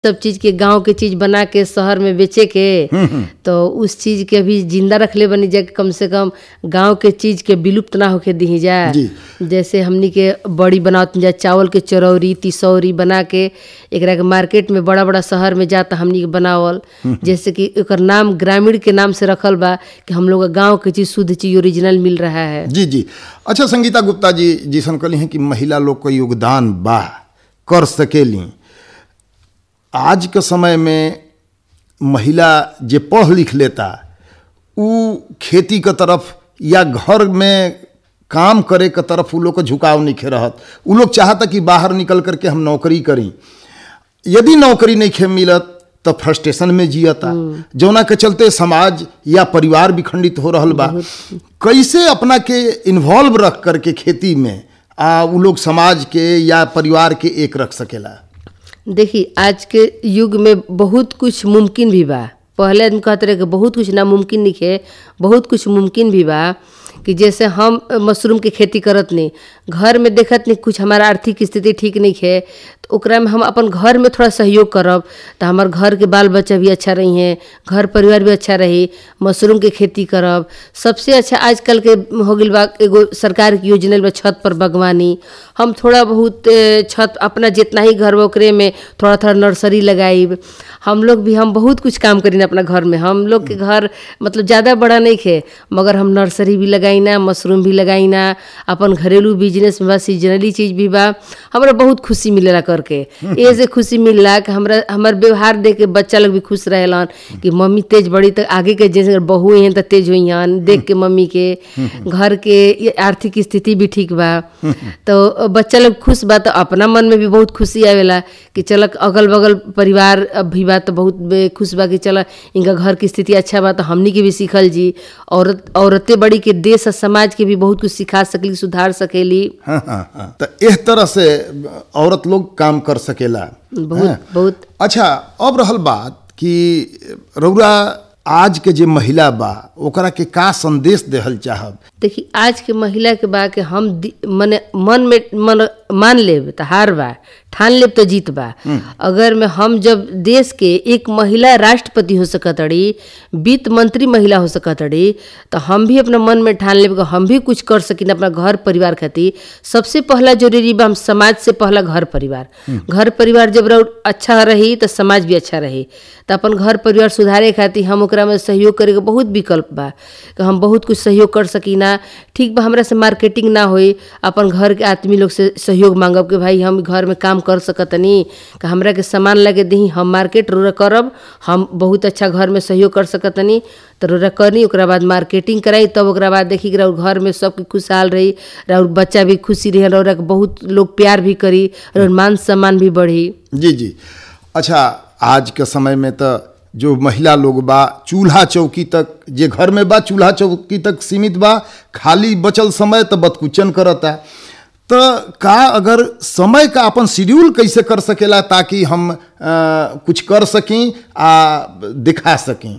सब चीज के गांव के चीज बना के शहर में बेचे के तो उस चीज के भी जिंदा रखले बनी जा कि कम से कम गांव के चीज के विलुप्त ना होके दी जा जी। जैसे हमनी के बड़ी बनावत जा चावल के चरौरी तिसौरी बना के एकरा के मार्केट में बड़ा बड़ा शहर में जाता हमनी के बनावल जैसे कि एकर नाम ग्रामीण के नाम से रखल बा कि हम लोग गांव के चीज शुद्ध चीज ओरिजिनल मिल रहा है जी जी अच्छा संगीता गुप्ता जी जैसन कहली हैं कि महिला लोग का योगदान बा कर सकेली आज के समय में महिला जे पढ़ लिख लेता उ खेती के तरफ या घर में काम करे के तरफ उ लोग का झुकाव नहीं रहत उ लोग चाहता कि बाहर निकल करके हम नौकरी करी यदि नौकरी नहीं खे मिलत तो फ्रस्ट्रेशन में जियता जौना के चलते समाज या परिवार भी खंडित हो रहल बा कैसे अपना के इन्वॉल्व रख करके खेती में आ उ लोग समाज के या परिवार के एक रख सकेला देखी आज के युग में बहुत कुछ मुमकिन भी बा पहले आदमी कहते रहे कि बहुत कुछ नामुमकिन निखे बहुत कुछ मुमकिन भी बा कि जैसे हम मशरूम के खेती करत नहीं घर में देखत नहीं कुछ हमारा आर्थिक स्थिति ठीक नहीं है तो ओकरा में हम अपन घर में थोड़ा सहयोग करब तो हमार घर के बाल बच्चा भी अच्छा रही हैं घर परिवार भी अच्छा रही मशरूम के खेती करब सबसे अच्छा आजकल के हो गइल बा एगो सरकार की योजना बा छत पर बागवानी हम थोड़ा बहुत ए, छत अपना जितना ही घर बा ओकरे में थोड़ा थोड़ा नर्सरी लगाइब हम लोग भी हम बहुत कुछ काम करीन अपना घर में हम लोग के घर मतलब ज़्यादा बड़ा नहीं खे मगर हम नर्सरी भी लगाइना मशरूम भी लगाइना अपन घरेलू बिजनेस में बा सीजनली चीज भी बा हमरा बहुत खुशी मिलेला करके ए से खुशी मिलला कि हमरा हमर व्यवहार देख के बच्चा लोग भी खुश रहेलन कि मम्मी तेज बड़ी तो आगे के जैसे बहू हैं तो तेज हुई हन देख के मम्मी के घर के ये आर्थिक स्थिति भी ठीक बा तो बच्चा लोग खुश बा तो अपना मन में भी बहुत खुशी आवेला कि चल अगल बगल परिवार भी बा तो बहुत बे- खुश बा कि चल इनका घर की स्थिति अच्छा बा तो हमनी के भी सीखल जी औरत औरतें बड़ी के देश और समाज के भी बहुत कुछ सिखा सकली सुधार सकेली हाँ हाँ हाँ तो इस तरह से औरत लोग काम कर सकेला बहुत हाँ। बहुत अच्छा अब रहल बात कि रउरा आज के जे महिला बा ओकरा के का संदेश देहल चाहब देखी आज के महिला के बा के हम दि- मने मन में मन मान लेब तो हार बा ठान लेब तो जीत बा अगर में हम जब देश के एक महिला राष्ट्रपति हो सकतड़ी वित्त मंत्री महिला हो सकतड़ी तो हम भी अपना मन में ठान लेब कि हम भी कुछ कर सकिन अपना घर परिवार खातिर सबसे पहला जरूरी बा हम समाज से पहला घर परिवार घर परिवार जब रह अच्छा रही तो समाज भी अच्छा रही तो अपन घर परिवार सुधारे खातिर हम ओकरा में सहयोग करे के बहुत विकल्प बा कि हम बहुत कुछ सहयोग कर सकीना ठीक बा हमरा से मार्केटिंग ना होई अपन घर के आदमी लोग से सहयोग मांगब कि भाई हम घर में काम कर सकतनी कि हमरा के सामान लगे दही हम मार्केट रोरा करब हम बहुत अच्छा घर में सहयोग कर सकतनी तो रोरा करनी ओकरा बाद मार्केटिंग कराई तब ओकरा बाद देखी कि रउर घर में सबके खुशहाल रही और बच्चा भी खुशी रही रौरा के बहुत लोग प्यार भी करी और मान सम्मान भी बढ़ी जी जी अच्छा आज के समय में तो जो महिला लोग बा चूल्हा चौकी तक जे घर में बा चूल्हा चौकी तक सीमित बा खाली बचल समय तो बदकुचन करता तो का अगर समय का अपन शेड्यूल कैसे कर सकेला ताकि हम अ, कुछ कर सकें आ दिखा सकें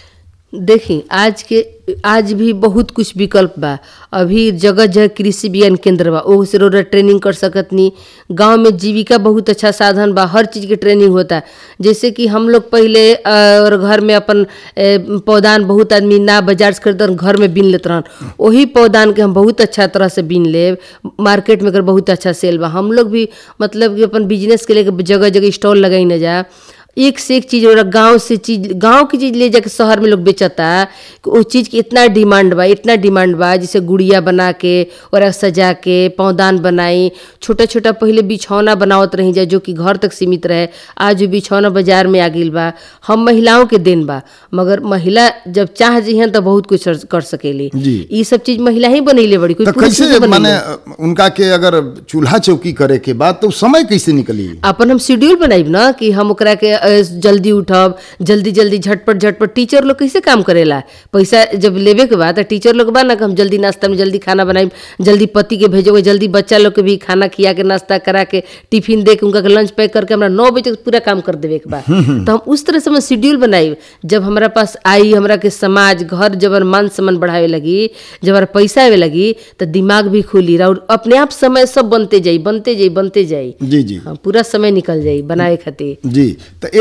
देखी आज के आज भी बहुत कुछ विकल्प बा अभी जगह जगह कृषि विज्ञान केंद्र बा ओह से रोरा ट्रेनिंग कर सकतनी गांव में जीविका बहुत अच्छा साधन बा हर चीज़ के ट्रेनिंग होता जैसे कि हम लोग पहले अ, और घर में अपन ए, पौधान बहुत आदमी ना बाजार से खरीदन घर में बीन लेत रहन वही पौधान के हम बहुत अच्छा तरह से बीन लेब मार्केट में एकर बहुत अच्छा सेल बा हम लोग भी मतलब कि अपन बिजनेस के लेके जगह जगह स्टॉल लगाई न जा एक से एक चीज़ और गांव से चीज गांव की चीज़ ले जाके शहर में लोग बेचता कि उस चीज़ की इतना डिमांड बा इतना डिमांड बा जैसे गुड़िया बना के और सजा के पौदान बनाई छोटा छोटा पहले बिछौना बनावत रही जा जो कि घर तक सीमित रहे आज वो बिछौना बाजार में आ गई बा हम महिलाओं के देन बा मगर महिला जब चाह जिहन तो बहुत कुछ कर सकेली जी। ये सब चीज़ महिला ही बनैले बड़ी कोई तो पुरुष कैसे नहीं बनैले। माने अ, उनका के अगर चूल्हा चौकी करे के बाद तो समय कैसे निकली अपन हम शेड्यूल बनाइब ना कि हम ओकरा के अ, जल्दी उठब जल्दी जल्दी झटपट झटपट टीचर लोग कैसे काम करेला पैसा जब लेवे के बाद तो टीचर लोग बा ना कि हम जल्दी नाश्ता में जल्दी खाना बनाइब जल्दी पति के भेजोगे जल्दी बच्चा लोग के भी खाना खिया के नाश्ता करा के टिफिन दे के उनका के लंच पैक करके हमरा नौ बजे तक पूरा काम कर देवे के बा तो हम उस तरह से हम शेड्यूल बनाइब जब हमारा पास आई हमरा के समाज घर जब हमारा मान सम्मान बढ़ावे लगी जब हमारा पैसा आवे लगी तो दिमाग भी खुली और अपने आप समय सब बनते जाई बनते जाई बनते जाई जी जी हाँ पूरा समय निकल जाई बनाए खातिर जी तो